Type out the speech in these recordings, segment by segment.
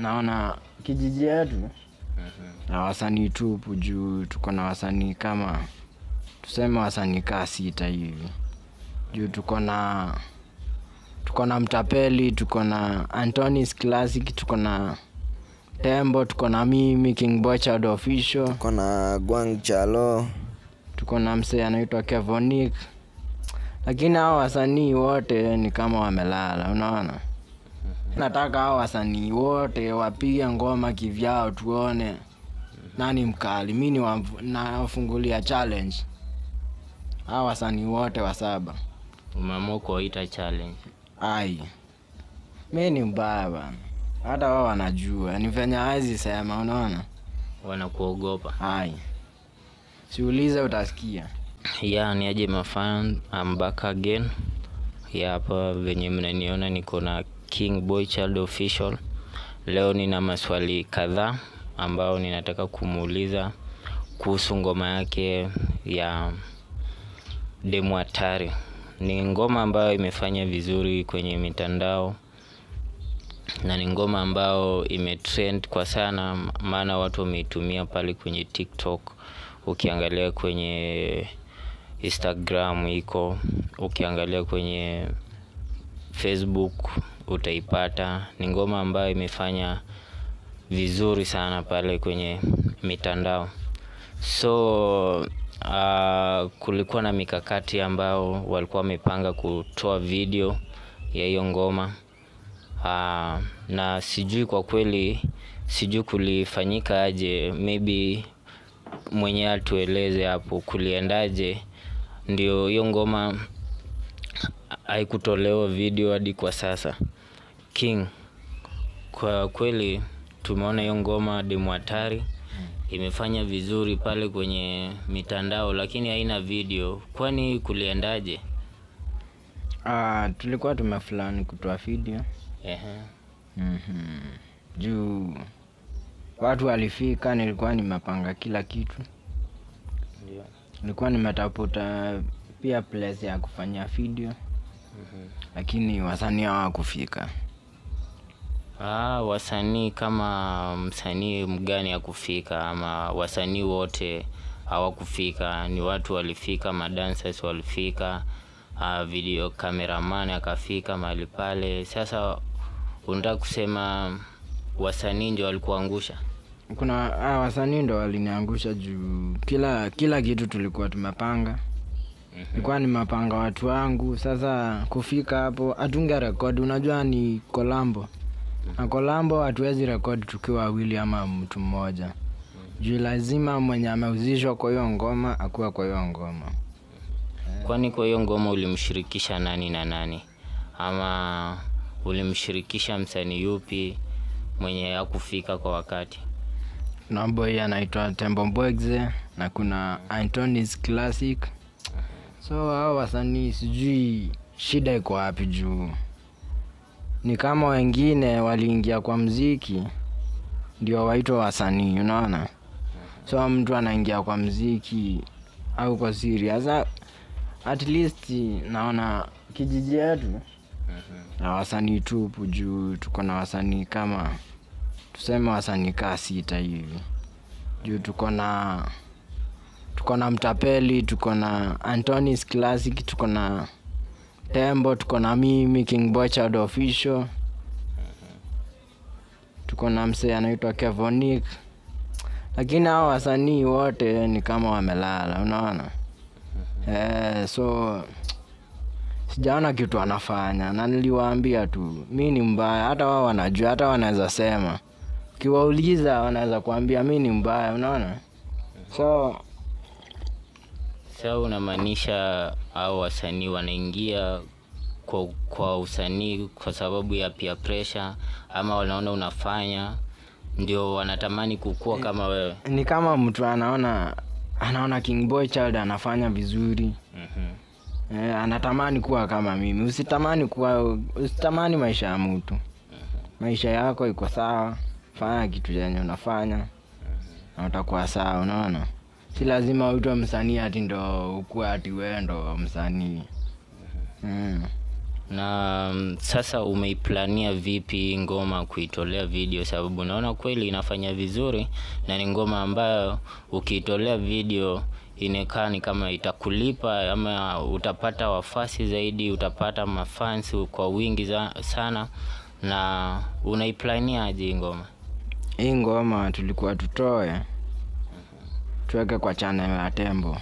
naona kijiji yetu na wasanii tupu juu tuko na wasanii kama tuseme wasanii kaa sita hivi juu tuko na tuko na mtapeli tuko na antonis classic tuko na tembo tuko na mimi king bochard official kona gwang chalo tuko na msee anaitwa kevonik lakini hao wasanii wote ni kama wamelala unaona nataka hao wasanii wote wapige ngoma kivyao tuone nani mkali mi ni wamf- nawafungulia challenge hao wasanii wote wa saba umeamua kuwaita challenge ai mi ni mbaya bana hata wao wanajua ni venye hawezi sema unaona wanakuogopa ai siulize utasikia ya ni aje mafan I'm back again ya hapa venye mnaniona niko na king boy child official leo nina maswali kadhaa ambao ninataka kumuuliza kuhusu ngoma yake ya demu hatari ni ngoma ambayo imefanya vizuri kwenye mitandao na ni ngoma ambayo imetrend kwa sana maana watu wameitumia pale kwenye tiktok ukiangalia kwenye instagram iko ukiangalia kwenye facebook utaipata ni ngoma ambayo imefanya vizuri sana pale kwenye mitandao so uh, kulikuwa na mikakati ambao walikuwa wamepanga kutoa video ya hiyo ngoma uh, na sijui kwa kweli sijui kulifanyika aje maybe mwenyewe atueleze hapo kuliendaje ndio hiyo ngoma haikutolewa video hadi kwa sasa king kwa kweli tumeona hiyo ngoma demu hatari imefanya vizuri pale kwenye mitandao lakini haina video kwani kuliendaje Ah, tulikuwa tumefulani kutoa video Ehe. mm juu watu walifika nilikuwa nimepanga kila kitu Ndio. nilikuwa nimetafuta pia place ya kufanyia video lakini wasanii hawakufika Ah, wasanii kama msanii mgani hakufika ama wasanii wote hawakufika ni watu walifika madancers walifika uh, video cameraman akafika mahali pale sasa unataka kusema wasanii ndio walikuangusha kuna ah, wasanii ndo waliniangusha juu kila kila kitu tulikuwa tumepanga nilikuwa nimepanga watu wangu sasa kufika hapo hatunge rekodi unajua ni kolambo na kolambo hatuwezi rekodi tukiwa wawili ama mtu mmoja juu lazima mwenye amehusishwa kwa hiyo ngoma akuwa kwa hiyo ngoma kwani kwa hiyo ngoma ulimshirikisha nani na nani ama ulimshirikisha msanii yupi mwenye hakufika kwa wakati kuna boy anaitwa tembo mbwegze na kuna antonis classic so hao wasanii sijui shida iko wapi juu ni kama wengine waliingia kwa mziki ndio waitwa wasanii unaona so mtu anaingia kwa mziki au kwa serious Sa- at least naona kijiji yetu na wasanii tupu juu tuko na wasanii kama tuseme wasanii kaa sita hivi juu tuko na tuko na mtapeli tuko na antonis classic tuko na tembo tuko na mimi king bochard official tuko na msee anaitwa kevonik lakini hao wasanii wote ni kama wamelala unaona eh, so sijaona kitu anafanya na niliwaambia tu mi ni mbaya hata wao wanajua hata wanaweza sema ukiwauliza wanaweza kuambia mi ni mbaya unaona so Sasa unamaanisha au wasanii wanaingia kwa, kwa usanii kwa sababu ya peer pressure ama wanaona unafanya ndio wanatamani kukua kama wewe. ni kama mtu anaona anaona king boy child anafanya vizuri Mhm. eh, anatamani kuwa kama mimi usitamani kuwa usitamani maisha ya mtu maisha yako iko sawa fanya kitu chenye unafanya na utakuwa sawa unaona si lazima uitwe msanii ati ndo ukuwe ati wewe ndo msanii mm. na mm, sasa umeiplania vipi hii ngoma kuitolea video sababu naona kweli inafanya vizuri na ni ngoma ambayo ukiitolea video inakaa ni kama itakulipa ama utapata wafasi zaidi utapata mafans kwa wingi za, sana na unaiplania aje hii ngoma hii ngoma tulikuwa tutoe tuweke kwa channel ya tembo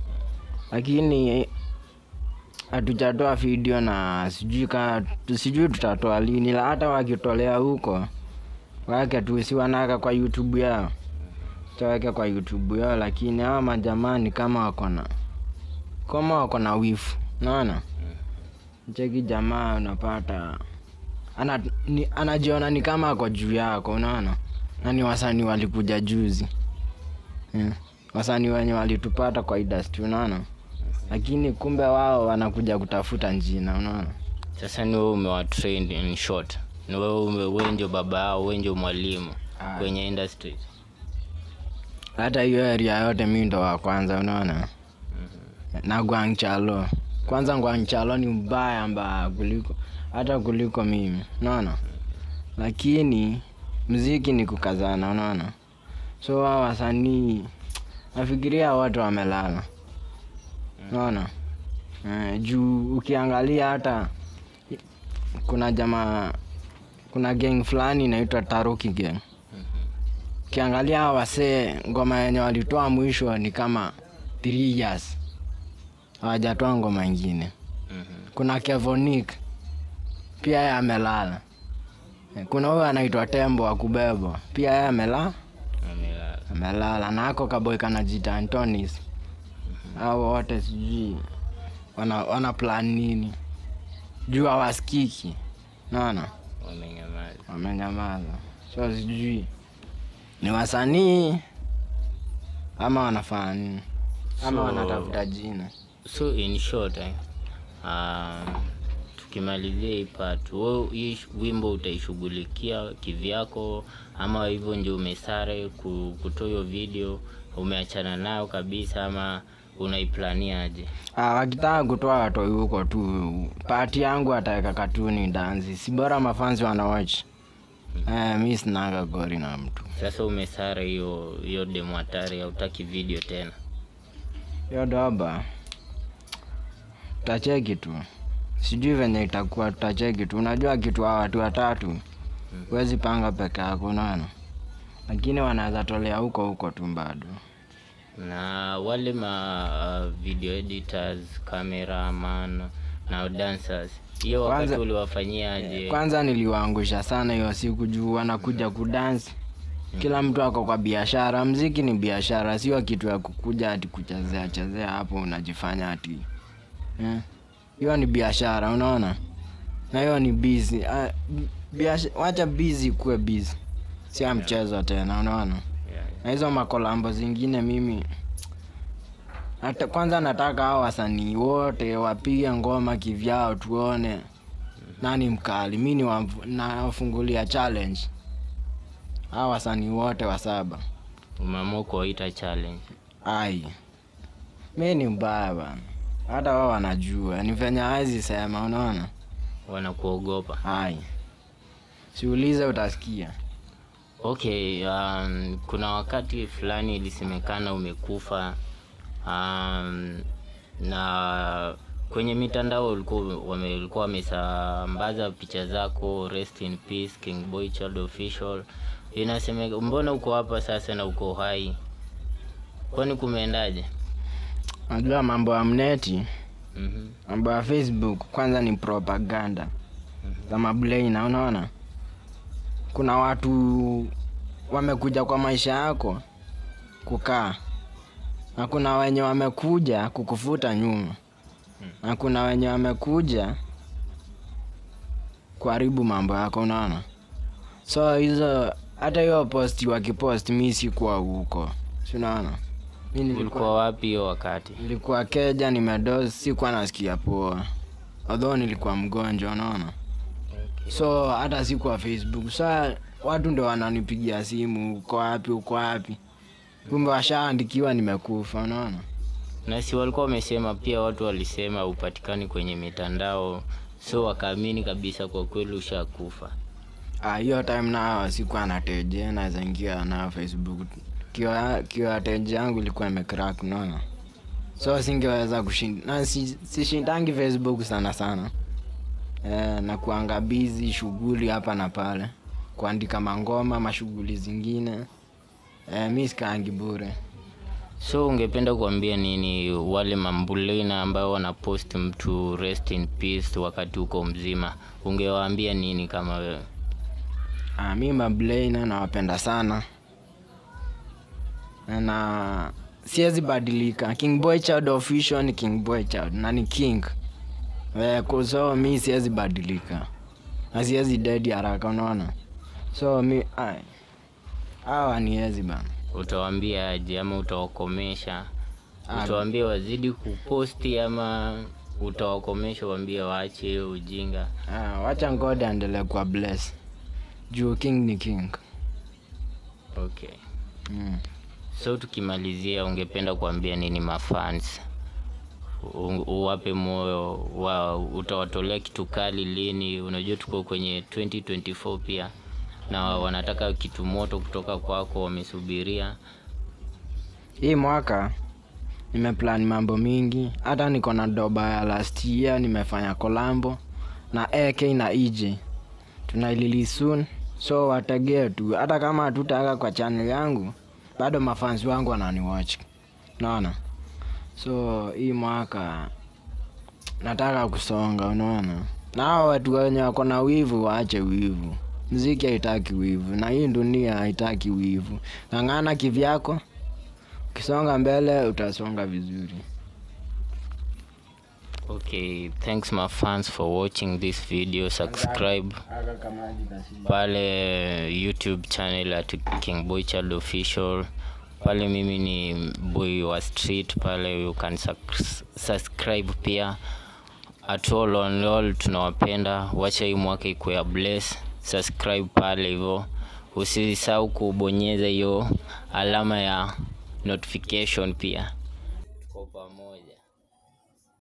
lakini hatujatoa video na sijui ka sijui tutatoa lini la hata wakitolea huko wake tu si wanaweka kwa youtube yao taweke kwa youtube yao lakini hawa majamani kama wako na kama wako na wifu naona cheki jamaa unapata ana, ni, anajiona ni kama ako juu yako unaona na ni wasanii walikuja juzi yeah. wasanii wenye walitupata kwa industry unaona lakini kumbe wao wanakuja kutafuta njina unaona sasa ni wewe umewatrain in short ni wewe ume- wewe ndio baba yao wewe ndio mwalimu Ah. kwenye industry hata hiyo area yote mi ndo wa kwanza unaona na gwangchalo kwanza gwangchalo ni mbaya mbaya kuliko hata kuliko mimi unaona lakini mziki ni kukazana unaona so wao wasanii nafikiria wote wamelala unaona eh, juu ukiangalia hata kuna jamaa kuna gang fulani inaitwa taruki gang ukiangalia hawa wasee ngoma yenye walitoa mwisho ni kama three years hawajatoa ngoma ingine kuna kevonik pia yeye amelala Eh, kuna huyo anaitwa tembo wa kubebwa pia yeye amela Amelala. amelala na ako kaboy kanajita antonis au wote sijui wana, wana plan nini juu hawasikiki naona Wamenyamaza. wamenyamaza so sijui ni wasanii ama wanafanya nini ama So- wanatafuta jina so in short eh, um, tukimalizia hii part wewe hii sh- wimbo utaishughulikia kivyako ama hivyo ndio umesare ku- kutoa hiyo video umeachana nayo kabisa ama unaiplania aje Ah, wakitaka kutoa watoi huko tu pati yangu ataweka katuni dansi si bora mafanzi wanawach eh, mi sinaga gori na mtu sasa umesara hiyo hiyo demo hatari hautaki video tena hiyo doba tutacheki tu sijui venye itakuwa tutacheki tu unajua kitu hawa watu watatu huwezi panga peke yako unaona lakini wanaweza tolea huko huko tu bado na wale ma uh, video editors cameraman na dancers hiyo wakati Kwanza- uliwafanyia aje kwanza niliwaangusha sana hiyo siku juu wanakuja kudansi kila mtu ako kwa biashara mziki ni biashara sio kitu ya kukuja ati kuchezea chezea hapo unajifanya ati eh. hiyo ni biashara unaona na hiyo ni busy Ah, biasha- wacha busy kuwe busy sio mchezo tena unaona Yeah. na hizo makolambo zingine mimi hata kwanza nataka hao wasanii wote wapige ngoma kivyao tuone nani mkali mi niwafu- nawafungulia challenge hao wasanii wote wa saba umeamua kuwaita challenge ai mi ni mbaya bana hata wao wanajua ni venye hawezi sema unaona wanakuogopa ai siulize utasikia okay um, kuna wakati fulani ilisemekana umekufa um, na kwenye mitandao ulikuwa wame- ulikuwa wamesambaza picha zako rest in peace king boy child official inasemeka mbona uko hapa sasa na uko hai kwani kumeendaje najua mambo ya mneti mm-hmm. mambo ya facebook kwanza ni propaganda za mablaina unaona kuna watu wamekuja kwa maisha yako kukaa na kuna wenye wamekuja kukufuta nyuma na kuna wenye wamekuja kuharibu mambo yako unaona so hizo hata hiyo posti wakipost mi sikuwa huko si unaona mi nilikuwa ulikuwa wapi hiyo wakati nilikuwa keja nimedozi sikuwa nasikia poa although nilikuwa mgonjwa unaona so hata sikuwa facebook sa watu ndo wananipigia simu uko wapi uko wapi kumbe washaandikiwa nimekufa unaona na si walikuwa wamesema pia watu walisema upatikani kwenye mitandao so wakaamini kabisa kwa kweli ushakufa Ah, hiyo time nao sikuwa na teje naweza ingia na facebook kiwa kiwa teje yangu ilikuwa imecrack unaona so singeweza kushinda na si, sishindangi facebook sana sana eh, na kuanga busy shughuli hapa na pale kuandika mangoma mashughuli zingine eh, mi sikaangi bure so ungependa kuambia nini wale mambulina ambao wanapost mtu rest in peace wakati uko mzima ungewaambia nini kama wewe Ah, mi mablaina nawapenda sana na siwezi badilika king boy child official ni king boy child na ni king eh, kwa- so mi siwezi badilika na siwezi dedi haraka unaona so mi ai, hawa niwezi bana utawaambia aje ama utawakomesha Ah. utawaambia wazidi kuposti ama utawakomesha waambie waache hiyo ujinga ah, wacha ngode aendelee kwa bless juu king ni king okay mm. so tukimalizia ungependa kuambia nini mafans U- uwape moyo wa utawatolea kitu kali lini unajua tuko kwenye 2024 pia na wanataka kitu moto kutoka kwako wamesubiria hii mwaka nimeplan mambo mingi hata niko na doba ya last year nimefanya kolambo na ak na ej tunailili soon so wategee tu hata kama hatutaka kwa channel yangu bado mafansi wangu wananiwatch naona so hii mwaka nataka kusonga unaona na hao watu wenye wako na wivu waache wivu mziki haitaki wivu na hii dunia haitaki wivu ng'ang'ana kivyako ukisonga mbele utasonga vizuri okay thanks my fans for watching this video subscribe pale youtube channel at king boy child official pale mimi ni boy wa street pale you can sus- subscribe pia at all on all tunawapenda wacha hii mwaka ikuwe ya bless subscribe pale hivyo usisahau kubonyeza hiyo alama ya notification pia